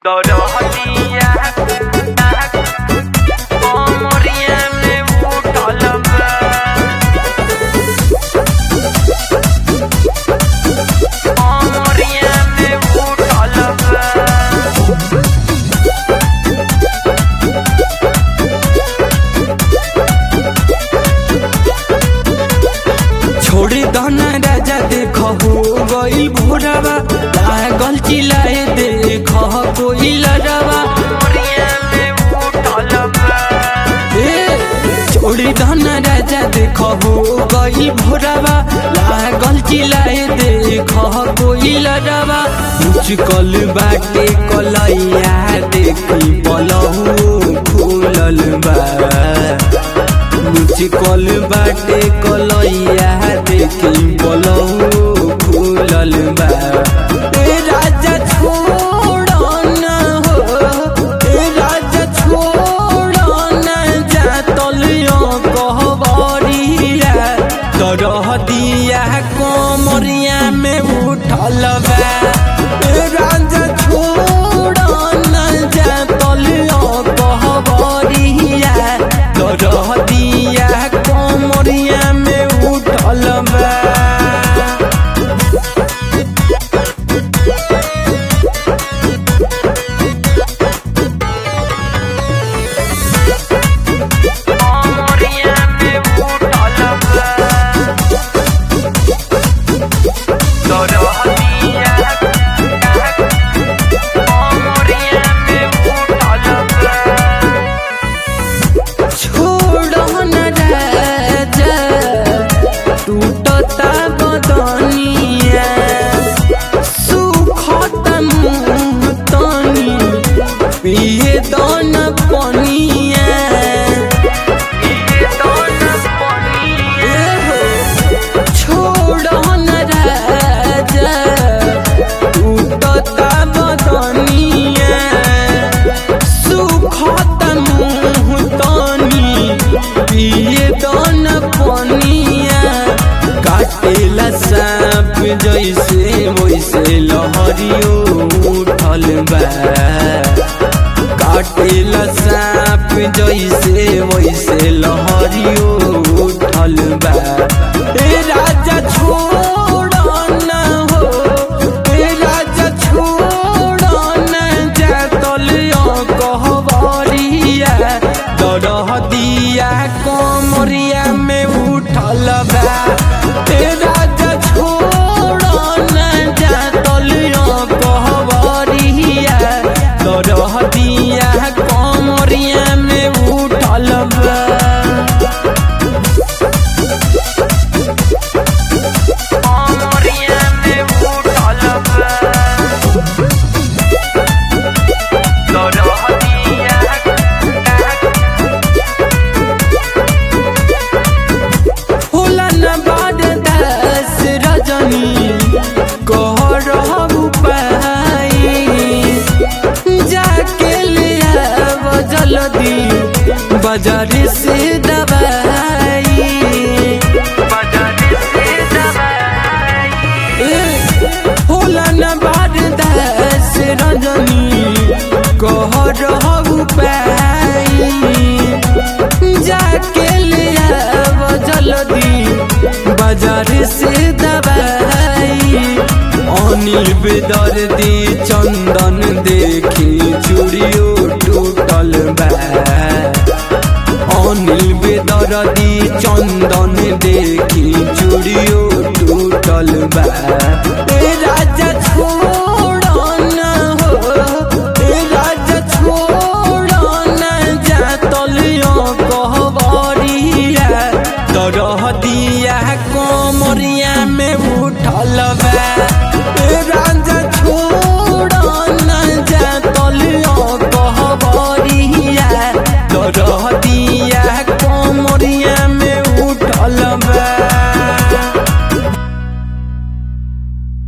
दरहतिया कमरिया में उठल बा कमरिया में उठल बा छोड़ी दना राजा देख हो गई भोरवा लागल चिल्लाए देख कोई लड़वा कमरिया में उठल बा ए छोड़ी दना राजा देख हो गई भोरवा लागल चिल्लाए देख कोई लड़वा मुचकल बाटे कलैया देखी पलहू खुलल बा मुचकल बाटे कलैया देखी पलहू खुलल बा ए राजा छोड़ ना हो ए राजा छोड़ ना जा तलियो कहबरिया तरह दिया कमरिया में उठल बा ए राजा छोड़ ना जा तलियो कहबरिया तरह दिया कमरिया में उठल बा कमरिया में उठल बा दरहतिया कमरिया में उठल बा छोड़ न राजा टूटता बदनिया सुखत मुँह तनी पिए दन पनिया ये दोनों पनिया छोड़ न राजा टूटता बदनिया सुखत मुँह तनी पिए दन पनिया काटेला सांप जैसे वैसे लहरियो उठल बा काटेला सांप जैसे वैसे लहरियो उठल बा ए राजा छोड़ ना हो ए राजा छोड़ ना जा तलियो कहबरिया दरह दिया कमरिया में उठल बा ए राजा छोड़ ना जा तलियो कहबरिया दरह दिया कमरिया में उठल बा कमरिया में उठल बा दरहतिया होला न बाद दस रजनी कह रहू पाई जाके ले आव जल्दी बाजार से दवाई बाजार से दवाई ए, होला न बाद दस रजनी कह रहू पाई जाके ले आव जल्दी बाजार से दवाई अनिल बेदर्दी चंदन देखी चूड़ियो टूटल बा अनिल बेदर्दी चंदन देखी चूड़ियो टूटल बा